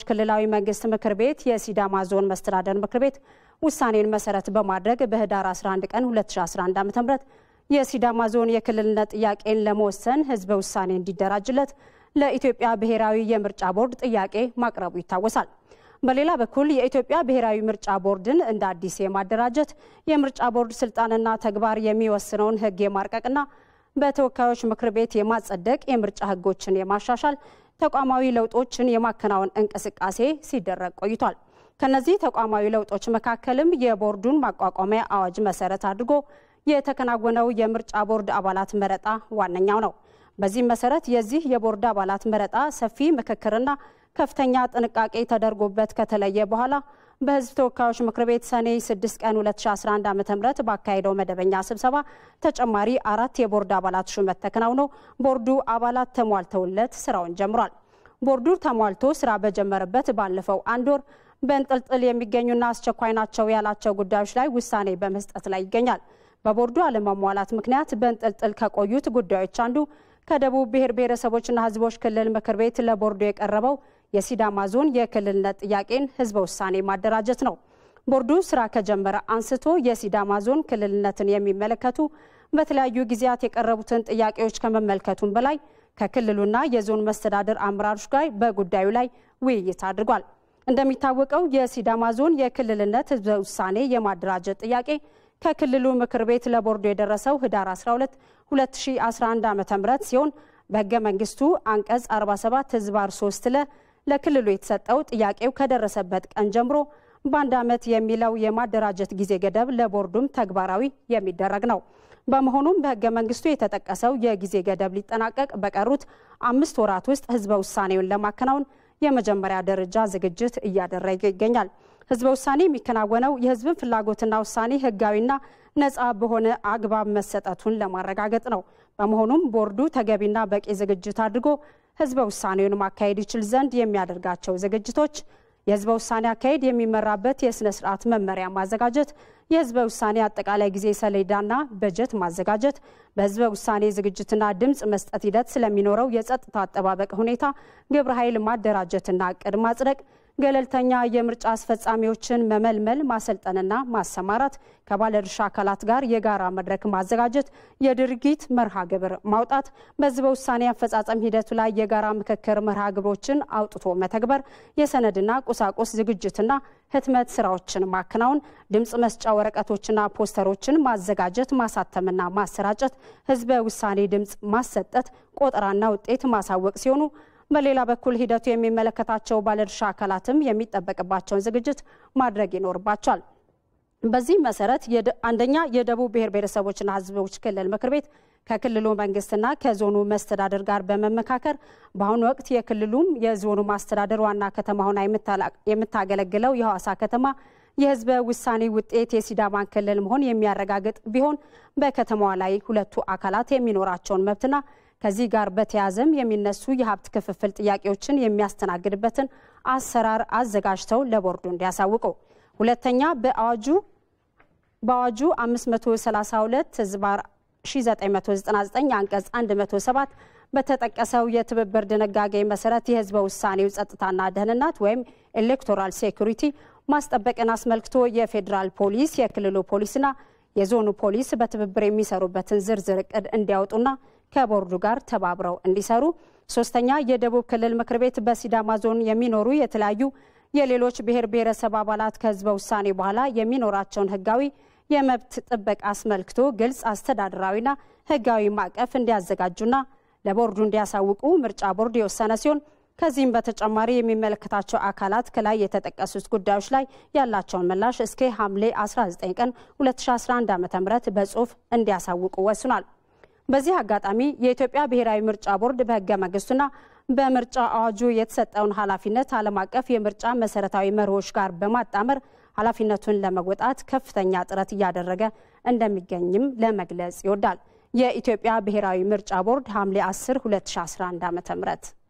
ክልላዊ መንግስት ምክር ቤት የሲዳማ ዞን መስተዳደር ምክር ቤት ውሳኔን መሰረት በማድረግ በህዳር 11 ቀን 2011 ዓ.ም የሲዳማ ዞን የክልልነት ጥያቄን ለመወሰን ህዝበ ውሳኔ እንዲደራጅለት ለኢትዮጵያ ብሔራዊ የምርጫ ቦርድ ጥያቄ ማቅረቡ ይታወሳል። በሌላ በኩል የኢትዮጵያ ብሔራዊ ምርጫ ቦርድን እንደ አዲስ የማደራጀት የምርጫ ቦርድ ስልጣንና ተግባር የሚወስነውን ህግ የማርቀቅና በተወካዮች ምክር ቤት የማጸደቅ የምርጫ ህጎችን የማሻሻል ተቋማዊ ለውጦችን የማከናወን እንቅስቃሴ ሲደረግ ቆይቷል። ከነዚህ ተቋማዊ ለውጦች መካከልም የቦርዱን ማቋቋሚያ አዋጅ መሰረት አድርጎ የተከናወነው የምርጫ ቦርድ አባላት መረጣ ዋነኛው ነው። በዚህም መሰረት የዚህ የቦርድ አባላት መረጣ ሰፊ ምክክርና ከፍተኛ ጥንቃቄ ተደርጎበት ከተለየ በኋላ በህዝብ ተወካዮች ምክር ቤት ሰኔ 6 ቀን 2011 ዓ ም ባካሄደው መደበኛ ስብሰባ ተጨማሪ አራት የቦርድ አባላት ሹመት ተከናውኖ ቦርዱ አባላት ተሟልተውለት ስራውን ጀምሯል። ቦርዱ ተሟልቶ ስራ በጀመረበት ባለፈው አንድ ወር በእንጥልጥል የሚገኙና አስቸኳይ ናቸው ያላቸው ጉዳዮች ላይ ውሳኔ በመስጠት ላይ ይገኛል። በቦርዱ አለመሟላት ምክንያት በእንጥልጥል ከቆዩት ጉዳዮች አንዱ ከደቡብ ብሔር ብሔረሰቦችና ህዝቦች ክልል ምክር ቤት ለቦርዱ የቀረበው የሲዳማ ዞን የክልልነት ጥያቄን ህዝበ ውሳኔ ማደራጀት ነው። ቦርዱ ስራ ከጀመረ አንስቶ የሲዳማ ዞን ክልልነትን የሚመለከቱ በተለያዩ ጊዜያት የቀረቡትን ጥያቄዎች ከመመልከቱም በላይ ከክልሉና የዞን መስተዳድር አመራሮች ጋር በጉዳዩ ላይ ውይይት አድርጓል። እንደሚታወቀው የሲዳማ ዞን የክልልነት ህዝበ ውሳኔ የማደራጀት ጥያቄ ከክልሉ ምክር ቤት ለቦርዱ የደረሰው ህዳር 12 2011 ዓ ም ሲሆን በህገ መንግስቱ አንቀጽ 47 ህዝባር 3 ለ ለክልሉ የተሰጠው ጥያቄው ከደረሰበት ቀን ጀምሮ በአንድ ዓመት የሚለው የማደራጀት ጊዜ ገደብ ለቦርዱም ተግባራዊ የሚደረግ ነው። በመሆኑም በህገ መንግስቱ የተጠቀሰው የጊዜ ገደብ ሊጠናቀቅ በቀሩት አምስት ወራት ውስጥ ህዝበ ውሳኔውን ለማከናወን የመጀመሪያ ደረጃ ዝግጅት እያደረገ ይገኛል። ህዝበ ውሳኔ የሚከናወነው የህዝብን ፍላጎትና ውሳኔ ህጋዊና ነፃ በሆነ አግባብ መሰጠቱን ለማረጋገጥ ነው። በመሆኑም ቦርዱ ተገቢና በቂ ዝግጅት አድርጎ ህዝበ ውሳኔውን ማካሄድ ይችል ዘንድ የሚያደርጋቸው ዝግጅቶች የህዝበ ውሳኔ አካሄድ የሚመራበት የስነ ስርዓት መመሪያ ማዘጋጀት፣ የህዝበ ውሳኔ አጠቃላይ ጊዜ ሰሌዳና በጀት ማዘጋጀት፣ በህዝበ ውሳኔ ዝግጅትና ድምፅ መስጠት ሂደት ስለሚኖረው የጸጥታ አጠባበቅ ሁኔታ ግብረ ኃይል ማደራጀትና እቅድ ማጽደቅ ገለልተኛ የምርጫ አስፈጻሚዎችን መመልመል ማሰልጠንና ማሰማራት፣ ከባለድርሻ አካላት ጋር የጋራ መድረክ ማዘጋጀት፣ የድርጊት መርሃ ግብር ማውጣት፣ በህዝበ ውሳኔ አፈጻጸም ሂደቱ ላይ የጋራ ምክክር መርሃ ግብሮችን አውጥቶ መተግበር፣ የሰነድና ቁሳቁስ ዝግጅትና ህትመት ስራዎችን ማከናወን፣ ድምፅ መስጫ ወረቀቶችና ፖስተሮችን ማዘጋጀት፣ ማሳተምና ማሰራጨት፣ ህዝበ ውሳኔ ድምፅ ማሰጠት፣ ቆጠራና ውጤት ማሳወቅ ሲሆኑ በሌላ በኩል ሂደቱ የሚመለከታቸው ባለድርሻ አካላትም የሚጠበቅባቸውን ዝግጅት ማድረግ ይኖርባቸዋል። በዚህ መሰረት አንደኛ የደቡብ ብሔር ብሔረሰቦችና ህዝቦች ክልል ምክር ቤት ከክልሉ መንግስትና ከዞኑ መስተዳደር ጋር በመመካከር በአሁኑ ወቅት የክልሉም የዞኑ ማስተዳደር ዋና ከተማ ሆና የምታገለግለው የሐዋሳ ከተማ የህዝበ ውሳኔ ውጤት የሲዳማን ክልል መሆን የሚያረጋግጥ ቢሆን በከተማዋ ላይ ሁለቱ አካላት የሚኖራቸውን መብትና ከዚህ ጋር በተያያዘም የሚነሱ የሀብት ክፍፍል ጥያቄዎችን የሚያስተናግድበትን አሰራር አዘጋጅተው ለቦርዱ እንዲያሳውቁ። ሁለተኛ በአዋጁ በአዋጁ 532 ህዝባር 1999 አንቀጽ 107 በተጠቀሰው የትብብር ድንጋጌ መሰረት የህዝበ ውሳኔው ጸጥታና ደህንነት ወይም ኤሌክቶራል ሴኩሪቲ ማስጠበቅን አስመልክቶ የፌዴራል ፖሊስ፣ የክልሉ ፖሊስና የዞኑ ፖሊስ በትብብር የሚሰሩበትን ዝርዝር እቅድ እንዲያወጡና ከቦርዱ ጋር ተባብረው እንዲሰሩ። ሶስተኛ የደቡብ ክልል ምክር ቤት በሲዳማ ዞን የሚኖሩ የተለያዩ የሌሎች ብሔር ብሔረሰብ አባላት ከህዝበ ውሳኔ በኋላ የሚኖራቸውን ህጋዊ የመብት ጥበቃ አስመልክቶ ግልጽ አስተዳደራዊና ህጋዊ ማዕቀፍ እንዲያዘጋጁና ለቦርዱ እንዲያሳውቁ ምርጫ ቦርድ የወሰነ ሲሆን ከዚህም በተጨማሪ የሚመለከታቸው አካላት ከላይ የተጠቀሱት ጉዳዮች ላይ ያላቸውን ምላሽ እስከ ሐምሌ 19 ቀን 2011 ዓ ም በጽሁፍ እንዲያሳውቁ ወስኗል። በዚህ አጋጣሚ የኢትዮጵያ ብሔራዊ ምርጫ ቦርድ በህገ መንግስቱና በምርጫ አዋጁ የተሰጠውን ኃላፊነት ዓለም አቀፍ የምርጫ መሰረታዊ መርሆች ጋር በማጣመር ኃላፊነቱን ለመወጣት ከፍተኛ ጥረት እያደረገ እንደሚገኝም ለመግለጽ ይወዳል። የኢትዮጵያ ብሔራዊ ምርጫ ቦርድ ሐምሌ 10 2011 ዓ.ም